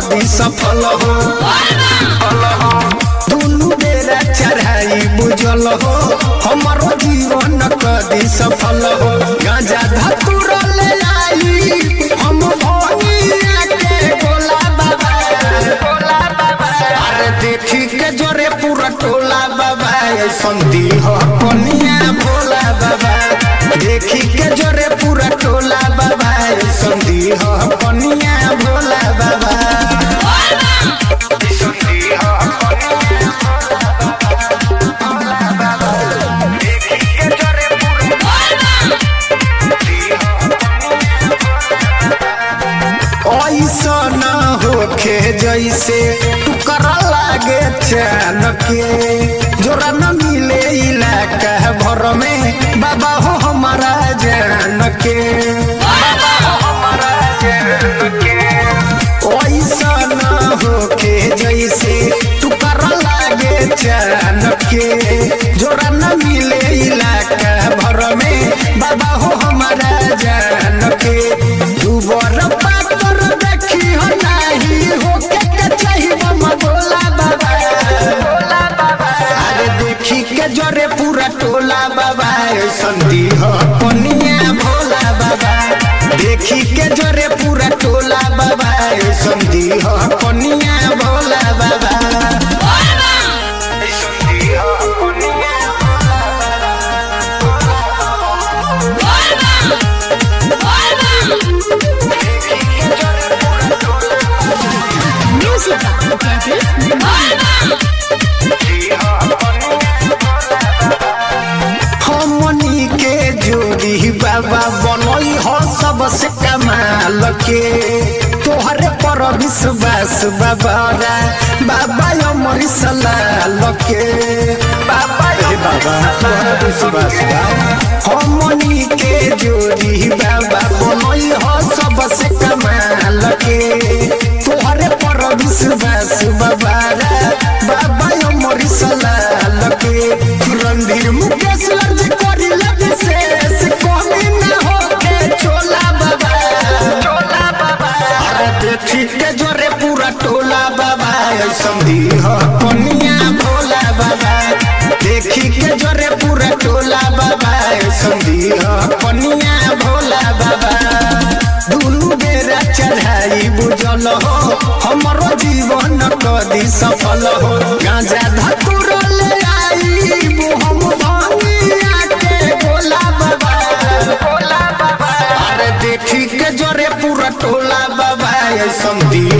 कदी सफल हो दुनु बेरा चढ़ाई बुझल हो हमारो जीवन कदी सफल हो गांजा धतुर ले आई हम भोनिया के गोला बाबा अरे देखी के जोरे पूरा टोला बाबा संदी हो कनिया भोला बाबा देखी के जोरे पूरा टोला बाबा संदी हो कनिया भोला बाबा संदी हो देखी के जोरे ऐसा न होखे जैसे टुकर लागे चैन के जोरा न मिले इलाका भर में बाबा हो हमारा जान के बाबा हो हमारा जान के ऐसा न होखे जैसे टुकर लागे चैन के जोरा न मिले इलाका भर में बाबा हो हमारा जान के दुबर पातर देखी हो नाही हो के के चाही मम भोला बाबा अरे देखी के जरे पूरा टोला बाबा संदी हो पनिया भोला बाबा देखी के जरे पूरा टोला बाबा संदी हो पनिया भोला बाबा संदी हो पनिया Music Daddy. हमनी के जोड़ी बाबा बनई हो सबसे कमाल के तोहरे पर विश्वास बाबा रा बाबा अमर सलाल के बाबा हे बाबा तोहरे विश्वास बा हमनी के जोड़ी बाबा बनई हो सबसे कमाल के तोहरे पर विश्वास बाबा रा बाबा अमर सलाल के रणधीर मुकेश लज करी लज शेष कमी न होके चोला बाबा चोला बाबा अरे देखी के जोरे पूरा टोला बाबा संधि हो कनिया भोला बाबा देखी के जोरे पूरा टोला बाबा संधि हो कनिया भोला बाबा दुनु बेरा चढ़ाई बुझल हो हमरो जीवन कदी सफल हो गांजा धतुर ले आई हम भांगिया के भोला बाबा भोला बाबा अरे देखी के जोरे पूरा टोला बाबा संदी